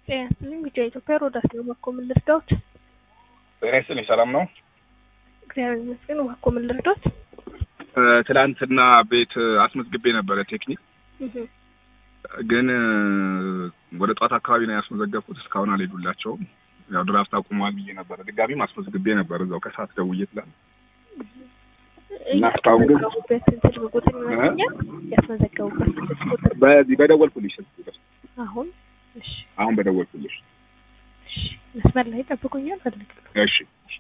ጤና ይስጥልኝ ቢጫ ኢትዮጵያ ሮዳስ ነው። እባክዎ ምን ልርዳዎት? ጤና ይስጥልኝ ሰላም ነው? እግዚአብሔር ይመስገን። እባክዎ ምን ልርዳዎት? ትላንትና ቤት አስመዝግቤ ነበረ ቴክኒክ እህ ግን ወደ ጠዋት አካባቢ ነው ያስመዘገብኩት። እስካሁን አልሄዱላቸውም። ያው ድራፍት አቁሟል ብዬ ነበረ። ድጋሚም አስመዝግቤ ነበር እዛው ከሰዓት ደውዬ ትላል እና እስካሁን ግን- ያስመዘገቡበት ስልክ ቁጥር ይመስለኛል። ያስመዘገቡበት ስልክ ቁጥር በዚህ በደወልኩልሽ ስልክ ቁጥር አሁን እሺ፣ አሁን በደወልኩልሽ። እሺ፣ መስመር ላይ ጠብቁኛል ፈልጋለሁ። እሺ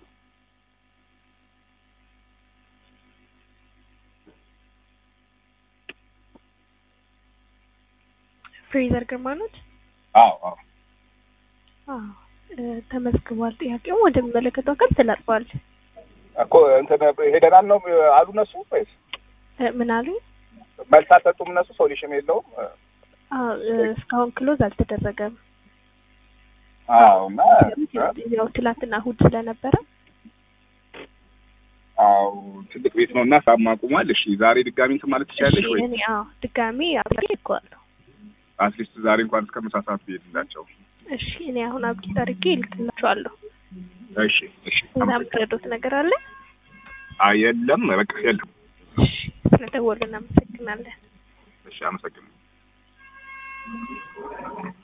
ፍሬዘር ግርማ ኖት? አዎ አዎ አዎ እ፣ ተመዝግቧል። ጥያቄው ወደሚመለከተው አካል ተላልፏል። እኮ እንትን ሄደናል ነው አሉ እነሱ ወይስ እ፣ ምን አሉ? መልስ አልሰጡም እነሱ? ሶሉሽን የለውም? አዎ እ፣ እስካሁን ክሎዝ አልተደረገም። አዎ እና ያው ትላንትና እሑድ ስለነበረ አዎ ትልቅ ቤት ነው እና ሳም አቁሟል። እሺ ዛሬ ድጋሚ እንትን ማለት ትችላለሽ ወይ? እኔ አዎ ድጋሚ አብሬ ልኬዋለሁ። አትሊስት ዛሬ እንኳን እስከ ምሳ ሰዓት ብሄድላቸው። እሺ እኔ አሁን አብቂት አድርጌ ይልክላችኋለሁ። እሺ እሺ ሌላ የምትረዱት ነገር አለ? አይ የለም በቃ የለም። እሺ ስለደወሉ እናመሰግናለን። እሺ አመሰግናለሁ።